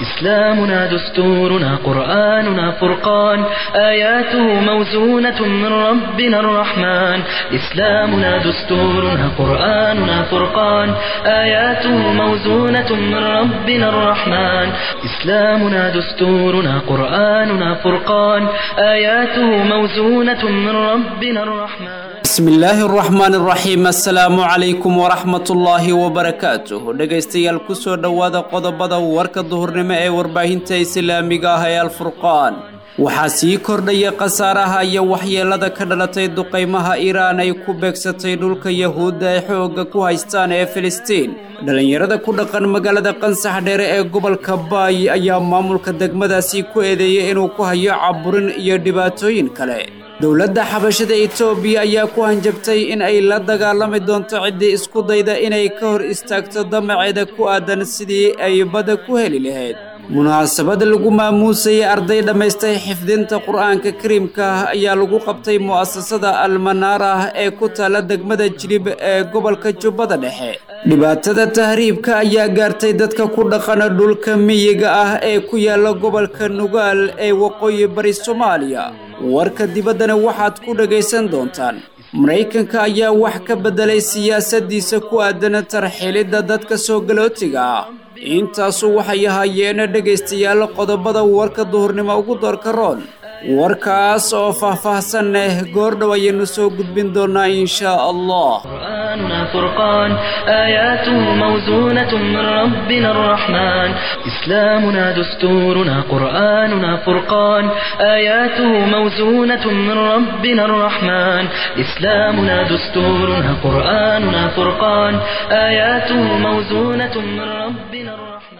إسلامنا دستورنا قرآننا فرقان آياته موزونة من ربنا الرحمن إسلامنا دستورنا قرآننا فرقان آياته موزونة من ربنا الرحمن إسلامنا دستورنا قرآننا فرقان آياته موزونة من ربنا الرحمن bismi illaahi araxmaan araxiim assalaamu calaykum waraxmatullaahi wabarakaatuh dhegaystayaal kusoo dhowaada qodobada warka duhurnimo ee warbaahinta islaamiga ah ee alfurqaan waxaa sii kordhaya khasaaraha iyo waxyeelada ka dhalatay duqaymaha iiraan ay ku beegsatay dhulka yahuudda ay xoogga ku haystaan ee filistiin dhallinyarada ku dhaqan magaalada qansax dheere ee gobolka baay ayaa maamulka degmadaasi ku eedeeyey inuu ku hayo caburin iyo dhibaatooyin kale dowladda xabashada etoobiya ayaa ku hanjabtay in ay la dagaalami doonto ciddii isku dayda inay ka hor istaagto damaceeda ku aadan sidii ay badda ku heli lahayd munaasabad lagu maamuusayay arday dhammaystay xifdinta qur'aanka kariimka ah ayaa lagu qabtay mu'asasada almanaarah ee ku taalla degmada jilib ee gobolka jubbada dhexe dhibaatada tahriibka ayaa gaartay dadka ku dhaqana dhulka miyiga ah ee ku yaalla gobolka nugaal ee waqooyi bari soomaaliya warka dibaddana waxaad ku dhagaysan doontaan maraykanka ayaa wax ka beddelay siyaasaddiisa ku aadan tarxilidda dadka soo galootiga ah intaasu waxay ahaayeen dhegaystayaal qodobada warka duhurnimo ugu doorka roon warkaas oo faah-faahsan leh goordhow ayaynu soo gudbin doonaa inshaa allah قرآننا فرقان آياته موزونة من ربنا الرحمن إسلامنا دستورنا قرآننا فرقان آياته موزونة من ربنا الرحمن إسلامنا دستورنا قرآننا فرقان آياته موزونة من ربنا الرحمن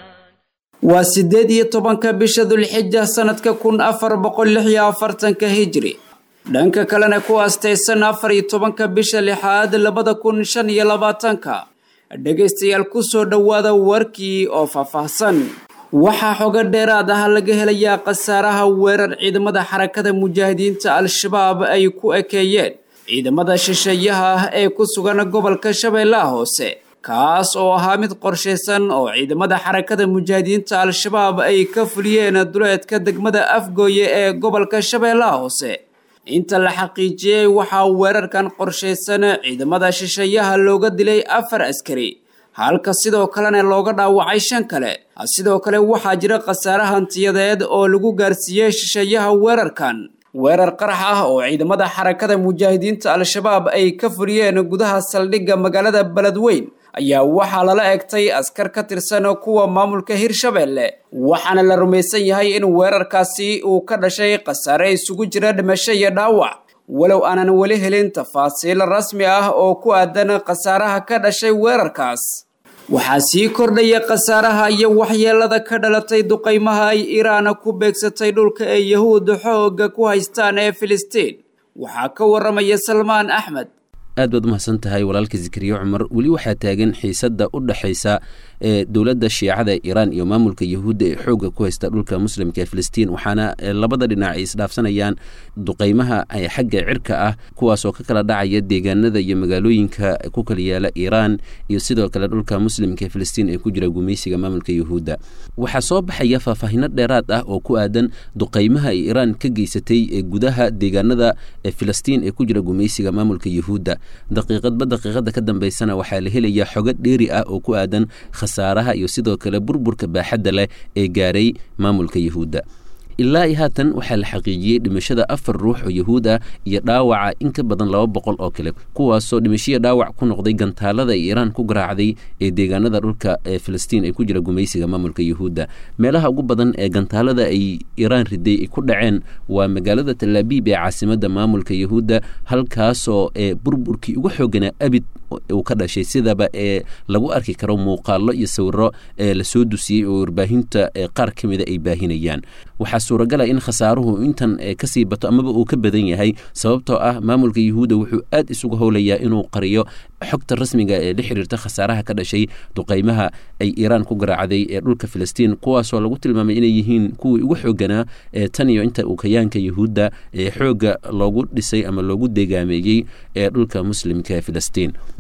waa siddeed iyo tobanka bisha dulxija sannadka kun afar boqol lix iyo afartanka hijri dhanka kalena ku aastaysan afar iyo tobanka bisha lixaad labada kun shan iyo labaatanka dhegaystayaal ku soo dhowaada warkii oo faahfaahsan waxaa xogo dheeraad ah laga helayaa khasaaraha weerar ciidamada xarakada mujaahidiinta al-shabaab ay ku ekeeyeen ciidamada shisheeyaha ah ee ku sugan gobolka shabeellaha hoose kaas oo ahaa mid qorshaysan oo ciidamada xarakada mujaahidiinta al-shabaab ay ka fuliyeen duleedka degmada afgooye ee gobolka shabeellaha hoose inta la xaqiijiyey waxaa weerarkan qorshaysan ciidamada shisheeyaha looga dilay afar askari halka sidoo kalena looga dhaawacay shan kale sidoo kale waxaa jira khasaare hantiyadeed oo lagu gaarsiiyey shisheeyaha weerarkan weerar qarax ah oo ciidamada xarakada mujaahidiinta al-shabaab ay ka fuliyeen gudaha saldhigga magaalada beledweyn ayaa waxaa lala egtay askar ka tirsan kuwa maamulka hirshabeelle waxaana la rumaysan yahay in weerarkaasi uu ka dhashay khasaare isugu jira dhimasho iyo dhaawac walow aanan weli helin tafaasiil rasmi ah oo ku aadan khasaaraha ka dhashay weerarkaas waxaa sii kordhaya khasaaraha iyo waxyeelada ka dhalatay duqaymaha ay iiraan ku beegsatay dhulka ee yahuudda xoogga ku haystaan ee filistiin waxaa ka waramaya salmaan axmed aad baad umahadsan tahay walaalka zikriye cumar weli waxaa taagan xiisadda u dhexaysa ee dowladda shiicada iiraan iyo maamulka yahuudda ee xoogga ku haysta dhulka muslimka ee filistiin waxaana labada dhinac ay isdhaafsanayaan duqaymaha xagga cirka ah kuwaasoo ka kala dhacaya deegaanada iyo magaalooyinka ku kala yaala iiraan iyo sidoo kale dhulka muslimka ee filistiin ee ku jira gumaysiga maamulka yahuudda waxaa soo baxaya faahfaahino dheeraad ah oo ku aadan duqaymaha ay iiraan ka geysatay ee gudaha deegaanada ee filistiin ee ku jira gumaysiga maamulka yahuudda daqiiqadba daqiiqada ka dambeysana waxaa la helayaa xogo dheeri ah oo ku aadan khasaaraha iyo sidoo kale burburka baaxadda leh ee gaaray maamulka yahuudda ilaa iyo haatan waxaa la xaqiijiyey dhimashada afar ruux oo yahuud ah iyo dhaawaca in ka badan laba boqol oo kale kuwaasoo dhimashiya dhaawac ku noqday gantaalada ay iiraan ku garaacday ee deegaanada dhulka ee filistiin ee ku jira gumaysiga maamulka yahuudda meelaha ugu badan ee gantaalada ay iiraan riday ay ku dhaceen waa magaalada talaabiib ee caasimadda maamulka yahuudda halkaasoo ee burburkii ugu xooganaa abid uu ka dhashay sidaba ee lagu arki karo muuqaalo iyo sawiro ee lasoo dusiyey oo warbaahinta qaar ka mida ay baahinayaan waxaa suuragala in khasaaruhu intan kasii bato amaba uu ka badan yahay sababtoo ah maamulka yahuudda wuxuu aad isugu howlayaa inuu qariyo xogta rasmiga ee la xiriirta khasaaraha ka dhashay duqaymaha ay iiraan ku garaacday ee dhulka filistiin kuwaasoo lagu tilmaamay inay yihiin kuwii ugu xooganaa ee tan iyo inta uu kayaanka yahuudda ee xoogga loogu dhisay ama loogu degaameeyey ee dhulka muslimka filistiin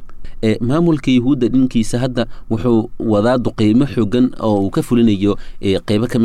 maamulka yahuudda dhinkiisa hadda wuxuu wadaa duqeymo xoogan oo uu ka fulinayo qeybo kami